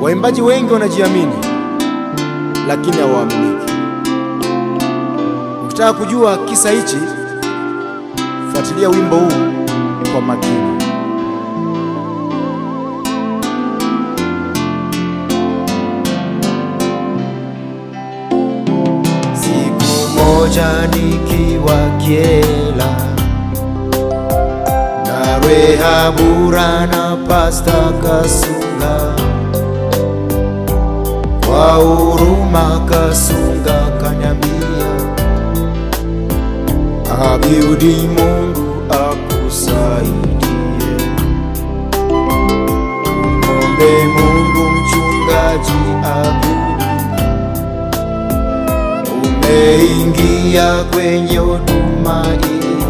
Waimbaji wengi wanajiamini, lakini hawaaminiki. Ukitaka kujua kisa hichi, fuatilia wimbo huu kwa makini. Siku moja nikiwa Kyela na Rehabura na Pasta Kasunga, kwa huruma Kasunga kanyambia, Abiudi Mungu akusaidie, mwombe Mungu mchungaji Abiudi umeingia kwenye huduma hii,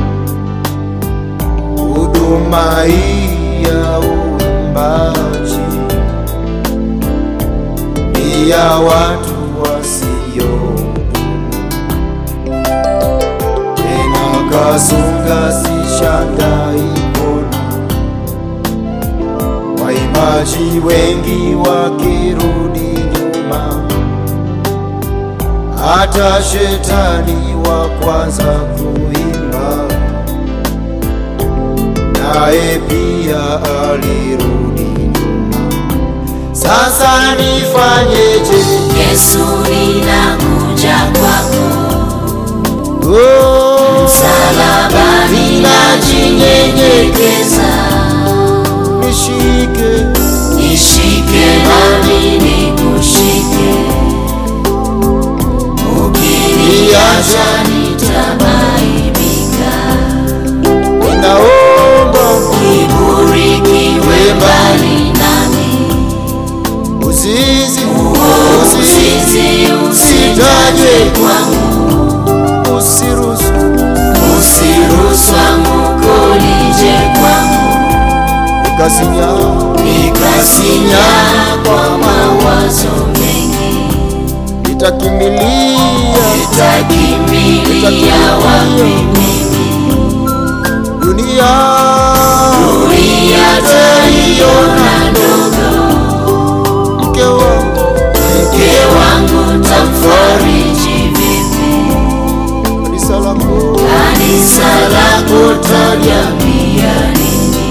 huduma hii ya uimbaji ni ya watu wasio tena. Kasunga sishangai kuona waimbaji wengi wakirudi nyuma hata shetani wa kwanza kuimba naye pia alirudi nyuma. Sasa nifanyeje? Yesu ninakuja kwako, Oh, msalabani najinyenyekeza, nishike nishike nami nikushike, ukiniacha nitaaibika, ninaomba kiburi kiwe mbali nami, uzizi uzizi usitaje kwangu, usiruhusu usiruhusu anguko lije kwangu. nikasinya nikasinya kwa mawazo mengi, nitakimilia nitakimbilia wapi mimi? dunia Dunia taiona ndogo, mke wangu mke wangu tamfariji vipi? kanisa lako Kanisa lako taliambia nini?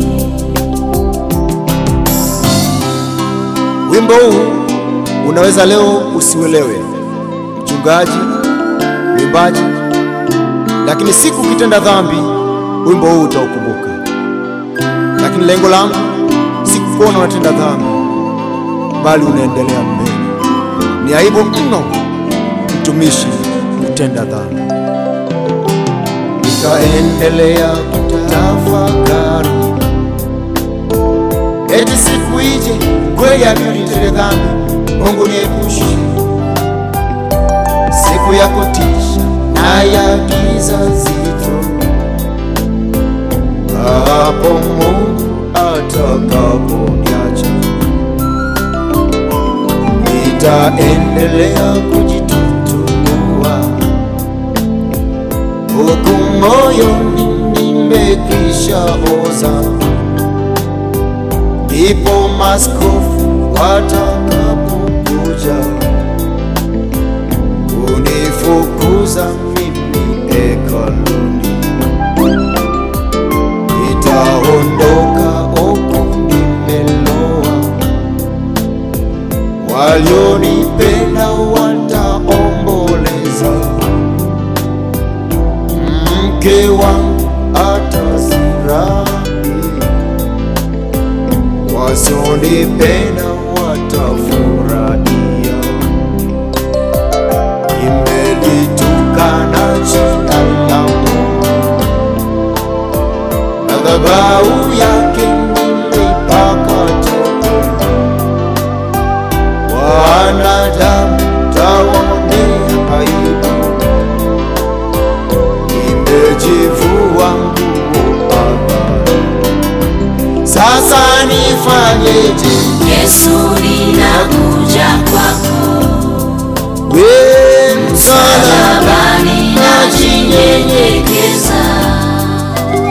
Wimbo huu unaweza leo usiuelewe, mchungaji, mwimbaji, lakini siku ukitenda dhambi, wimbo huu utaukumbuka. Lakini lengo langu si kukuona unatenda dhambi, bali unaendelea mbele. Ni aibu mno mtumishi kutenda dhambi. nikaendelea kutafakari, eti siku ije kweli Abiudi nitende dhambi, Mungu niepushe siku ya kutisha na ya giza zito, hapo Mungu atakaponiacha, nitaendelea kujitutumua huku moyoni nimekwisha oza, ndipo maskofu watakapokuja kunifukuza mimi hekaluni, nitaondoka huku nimeloa, walionipenda wataomboleza mke wangu atazirahi, wasionipenda watafurahia. Imelitukana jina la Mungu, madhabahu yake nimeipaka tope, wanadamu tawaonea aibu nimejivua nguo Baba, sasa nifanyeje? Yesu ninakuja kwako, We msala msalabani najinyenyekeza,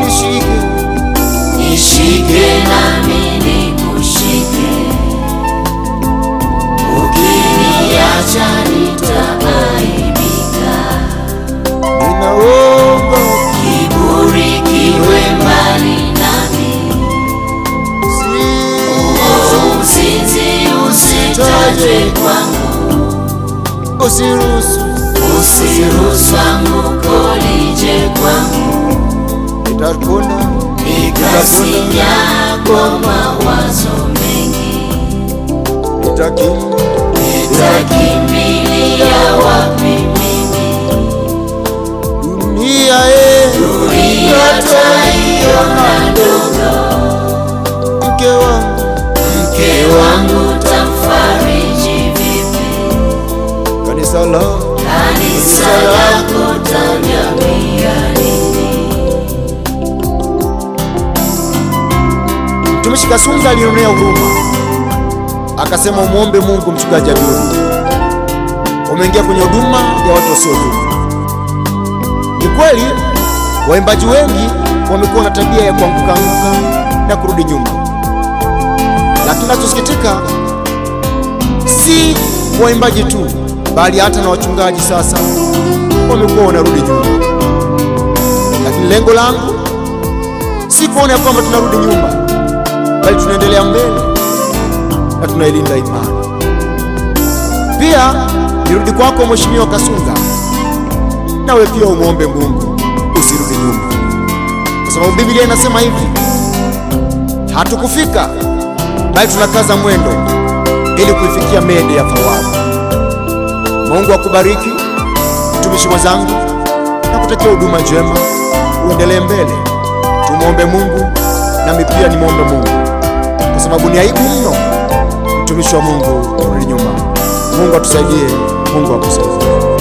nishike, nishike nami nikushike, wacha nitaaibika. ninaomba Kiburi kiwe mbali nami, uzinzi usitajwe kwangu, usiruhusu usiruhusu anguko lije kwangu, nitakuna nikasinya kwa mawazo mengi, nitaki nitakimbilia wapi mimi? dunia e Dunia taiona ndogo, mke wangu mke wangu tamfariji vipi? kanisa la Kanisa lako taniambia nini? mtumishi Kasunga alionea huruma akasema umwombe Mungu mchungaji Abduli, umeingia kwenye huduma ya watu wasiotubu. Ni kweli waimbaji wengi wamekuwa na tabia ya kuanguka anguka na kurudi nyuma, lakini nachosikitika si waimbaji tu, bali hata na wachungaji sasa wamekuwa wanarudi nyuma. Lakini lengo langu si kuona ya kwamba tunarudi nyuma, bali tunaendelea mbele na tunailinda imani. Pia nirudi kwako Mheshimiwa Kasunga, nawe pia umwombe Mungu usirudi nyuma, kwa sababu Biblia inasema hivi, hatukufika bali tunakaza mwendo ili kuifikia mede ya thawabu. Mungu akubariki mtumishi mwenzangu, na kutakia huduma njema, uendelee mbele. Tumwombe Mungu, nami pia nimwombe Mungu, kwa sababu ni aibu mno mtumishi wa Mungu kurudi nyuma. Mungu atusaidie, Mungu akusaidie.